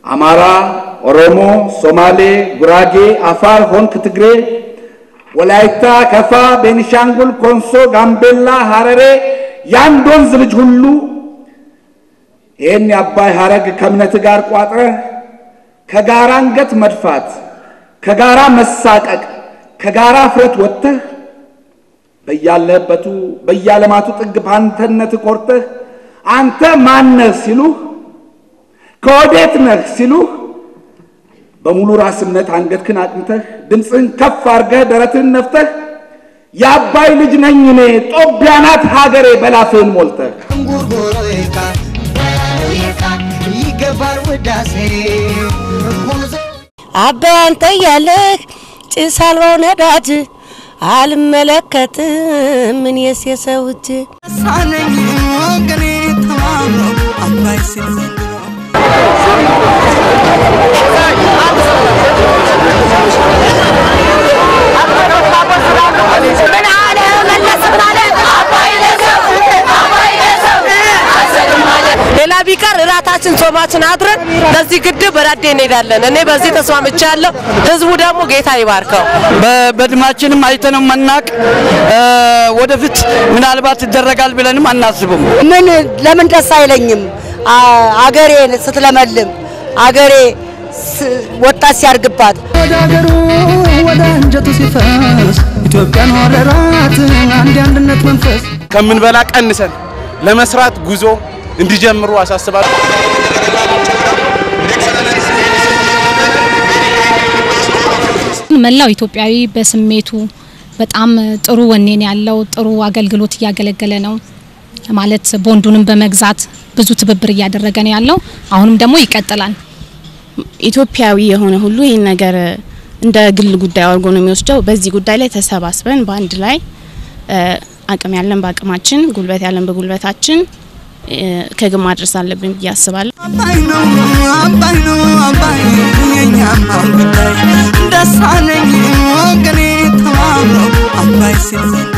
አማራ፣ ኦሮሞ፣ ሶማሌ፣ ጉራጌ፣ አፋር ሆንክ ትግሬ፣ ወላይታ፣ ከፋ፣ ቤኒሻንጉል፣ ኮንሶ፣ ጋምቤላ፣ ሐረሬ የአንድ ወንዝ ልጅ ሁሉ ይህን የአባይ ሐረግ ከእምነት ጋር ቋጥረህ ከጋራ አንገት መድፋት ከጋራ መሳቀቅ ከጋራ ፍረት ወጥተህ በያለህበቱ በየዓለማቱ ጥግ በአንተነት ኮርተህ አንተ ማነህ ሲሉህ ከወዴት ነህ ሲሉህ በሙሉ ራስ እምነት አንገትህን አቅንተህ ድምፅህን ከፍ አድርገህ ደረትህን ነፍተህ የአባይ ልጅ ነኝ እኔ ጦቢያ ናት ሀገሬ በላፍህን ሞልተህ እንጉርጉሮይካ ይገባል ውዳሴ አባይ አንተ እያለህ ጭስ አልባው ነዳጅ አልመለከትም ምን የስ የሰው እጅ ሳነኝ ወገኔ ተማምኖ አባይ ሲል ዘንድሮ ሌላ ቢቀር እራታችን ጾማችን አድረን ለዚህ ግድብ በዳዴ እንሄዳለን። እኔ በዚህ ተስማምቻለሁ። ህዝቡ ደግሞ ጌታ ይባርከው። በድማችንም አይተነው መናቅ ወደፊት ምናልባት ይደረጋል ብለንም አናስብም። ምን ለምን ደስ አይለኝም? አ- አገሬ ስትለመልም አገሬ ስ- ወጣት ሲያርግባት ወደ አገሩ ወደ አንጀቱ ሲፈስ ኢትዮጵያን ወረራት አንድ የአንድነት መንፈስ ከምንበላ ቀንሰን ለመስራት ጉዞ እንዲጀምሩ አሳስባለሁ። መላው ኢትዮጵያዊ በስሜቱ በጣም ጥሩ ወኔን ያለው ጥሩ አገልግሎት እያገለገለ ነው ማለት ቦንዱንም በመግዛት ብዙ ትብብር እያደረገ ነው ያለው። አሁንም ደግሞ ይቀጥላል። ኢትዮጵያዊ የሆነ ሁሉ ይህን ነገር እንደ ግል ጉዳይ አድርጎ ነው የሚወስደው። በዚህ ጉዳይ ላይ ተሰባስበን በአንድ ላይ እ፣ አቅም ያለን በአቅማችን፣ ጉልበት ያለን በጉልበታችን እ፣ ከግብ ማድረስ አለብን ብዬ አስባለሁ። አባይ ነው አባይ ነው አባይ የኛማ ጉዳይ ደሳነኝ ወገኔ ተማምኖ አባይ ሲል ዘንድሮ